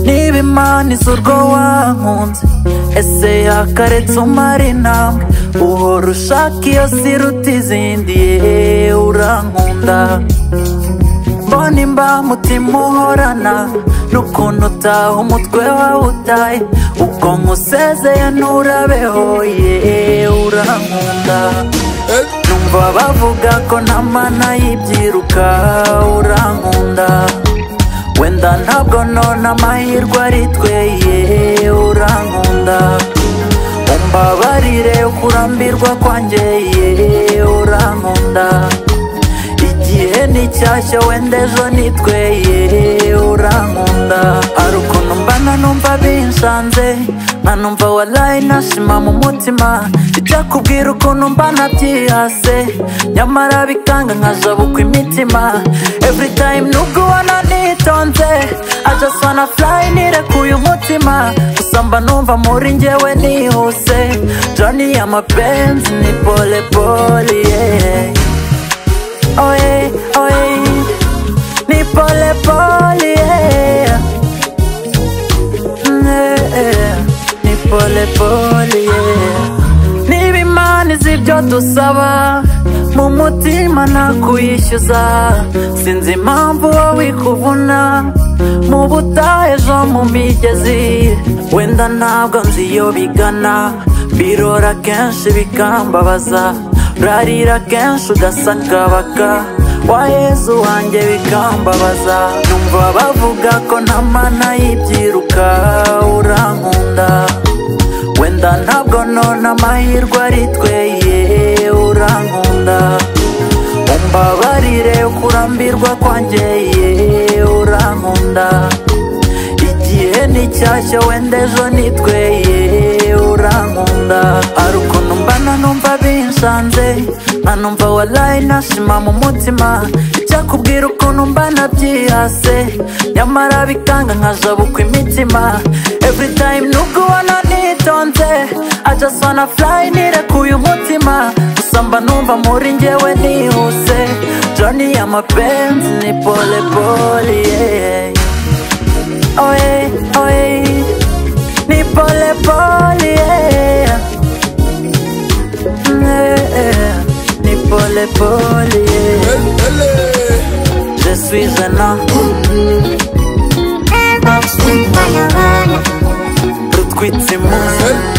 niba imana izi urwo wankunze ese yakaretse umara intambwe uhora ushaka iyo siruta izindi yeee urankunda mbona imba mutima uhorana n'ukuntu utaha umutwe wawe utaye ubwo nkusezeye nturabeho yeee urankunda numva bavuga ko nta mana y'ibyiruka urankunda wenda ntabwo none amahirwe ari twe yeee urankunda umbabarire kurambirwa kwanjye yeee urankunda igihe ni cyashya wenda ejo ni twe yeee urankunda hari ukuntu mbana numva binshanze nkanumva warayi nashima mu mutima bijya kubwira ukuntu mbana byihase nyamara bikanga nkajabukwa imitima every time nubwo ubona nitonze I just wanna fly nirekuye umutima gusa mba numva muri njyewe nihuse joni y'amapenzi ni pole pole yeah. Oye, oye, ni pole pole, yeah. Mm, yeah, yeah. ni pole pole, yeah. Niba imana izi ibyo dusaba mu mutima nakwishyuza sinzi impamvu wowe ikuvuna mu butayu ejo mu migezi wenda ntabwo nzi iyo bigana birora kenshi bikambabaza urarira kenshi ugasakabaka wa yezu wanjye bikambabaza numva bavuga ko nta mana y'ibyiruka urankunda wenda ntabwo none amahirwe ari twe yeee urankunda umbabarire kurambirwa kwanjye yeee urankunda igihe ni cyashya wenda ejo ni twe yeee urankunda hari ukuntu mbana numva binshanze nkanumva warayi nashima mu mutima icyakubwira ukuntu mbana byihase nyamara bikanga nkajabukwa imitima every time nubwo ubona nitonze I just wanna fly nirekuye umutima gusa mba numva muri njyewe nihuse joni y'amapenzi ni pole pole yeah. oye oye ni pole pole yeah. Yeah, ni pole pole yeah. je suis un homme rutwitse imunsi